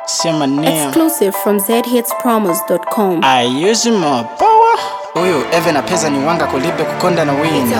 Say my name. Exclusive from zhitspromos.com. I use my power. Huyu Eve na pesa ni wanga kulibe kukonda na wina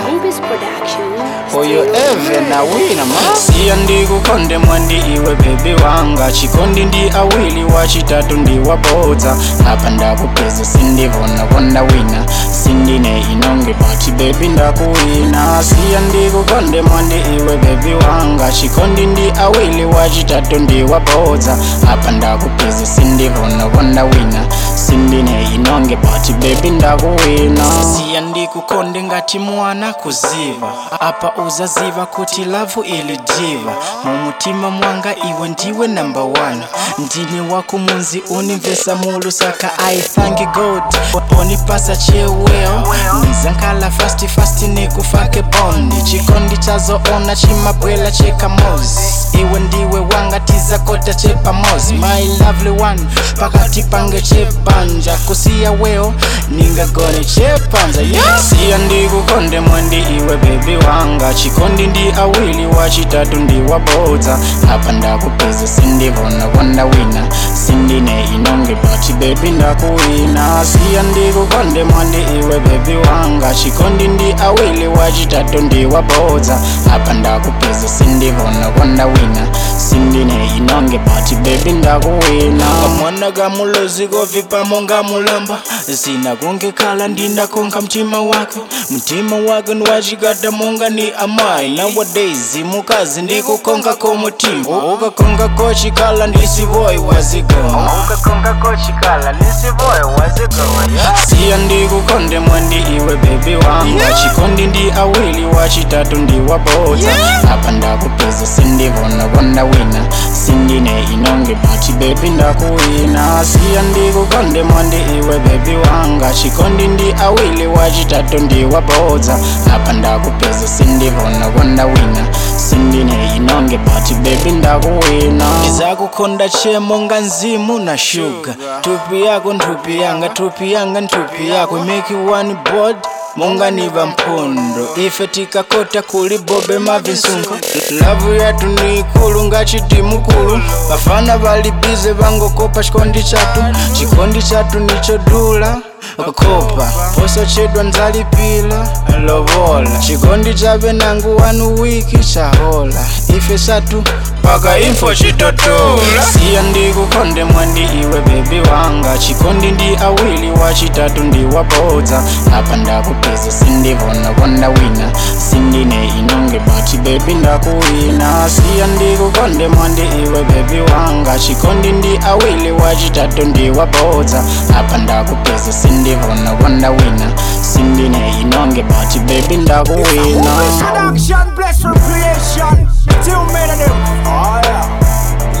Huyu Eve na wina ma Siya ndi kukonde mwandi iwe bebi wanga Chikondi ndi awili wachitatu ndi wabodza Apa ndakupeza sindivona konda wina Sindine inonge pati bebi ndakuwina Siya ndi kukonde mwandi iwe bebi wanga Chikondi ndi awili wachitatu ndi wabodza Apa ndakupeza sindivona konda wina Sindine inonge pati bebi ndakuwina Siya ndi kukonde ngati mwana kuziva apa uzaziva kuti lavu ilijiva mumutima mwanga iwe ndiwe number one ndini wako munzi unimvesa mulu saka i thank god onipasa cheweo nizankala fasti fasti nikufake bondi chikondi chazoona chimabwela chekamozi iwe ndiwe wanga tizakota chepamozi my lovely one pakati pange chepanja kusiya weo ningagone chepanza yeah. siya ndikukonde mwandi iwe bebi wanga chikondi ndi awili wachitatu ndi wabodza apa ndakupeza sindivona konda wina sindine inonge pati bebi ndakuwina siya ndikukonde mwandi iwe bebi wanga chikondi ndi awili wachitatu ndi wabodza apa ndakupeza sindivona konda wina sindine inonge pati bebi ndakuwina kamwana kamulozi kovipamo ngamulamba zina kungekhala ndinakonka mtima wake mtima wake niwachikata monga ni amayi nowadays mukazi ndikukonka komutima ukakonka kochikhala ndisivoyi wazigoma ukakonka kochikhala ndisivoyi wazigoma siya ndikukonde mwandi iwe bebi wanga chikondi ndi awili wachitatu ndi wabodza apa ndakupeza sindivona konda wina sindine inonge pati bebi ndakuwina siya ndikukonde mwandi iwe bebi wanga chikondi ndi awili wachitatu ndi wabodza apa ndakupeza sindivona konda wina sindine inonge pati bebi ndakuwina izakukonda chemo nga nzimu na shuga tupi yako nthupi yanga tupi yanga nthupi yako make you one board monga niva mphondo ife tikakota kuli bobe mavinsunga lavu yatu ni ikulu ngachiti mukulu vafana valibize vangokopa chikondi chatu chikondi chatu nichodula kopa posachedwa nzalipila lovola chikondi chave nangu wanu wiki chahola ife satu paka info chitotola siya ndikukonde mwandi iwe bebi wanga chikondi ndi awili wachitatu ndi wabodza apa ndakupeza sindivona konda wina sindine inonge pati bebi ndakuwina siya ndikukonde mwandi iwe bebi wanga chikondi ndi awili wachitatu ndi wabodza apa ndakupeza sindivona konda wina sindine inonge pati bebi ndakuwina Production, bless for creation. Two men of them. Oh yeah.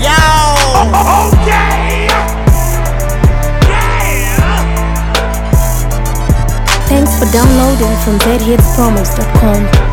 Yo. Okay. Thanks for downloading from zhitspromos.com.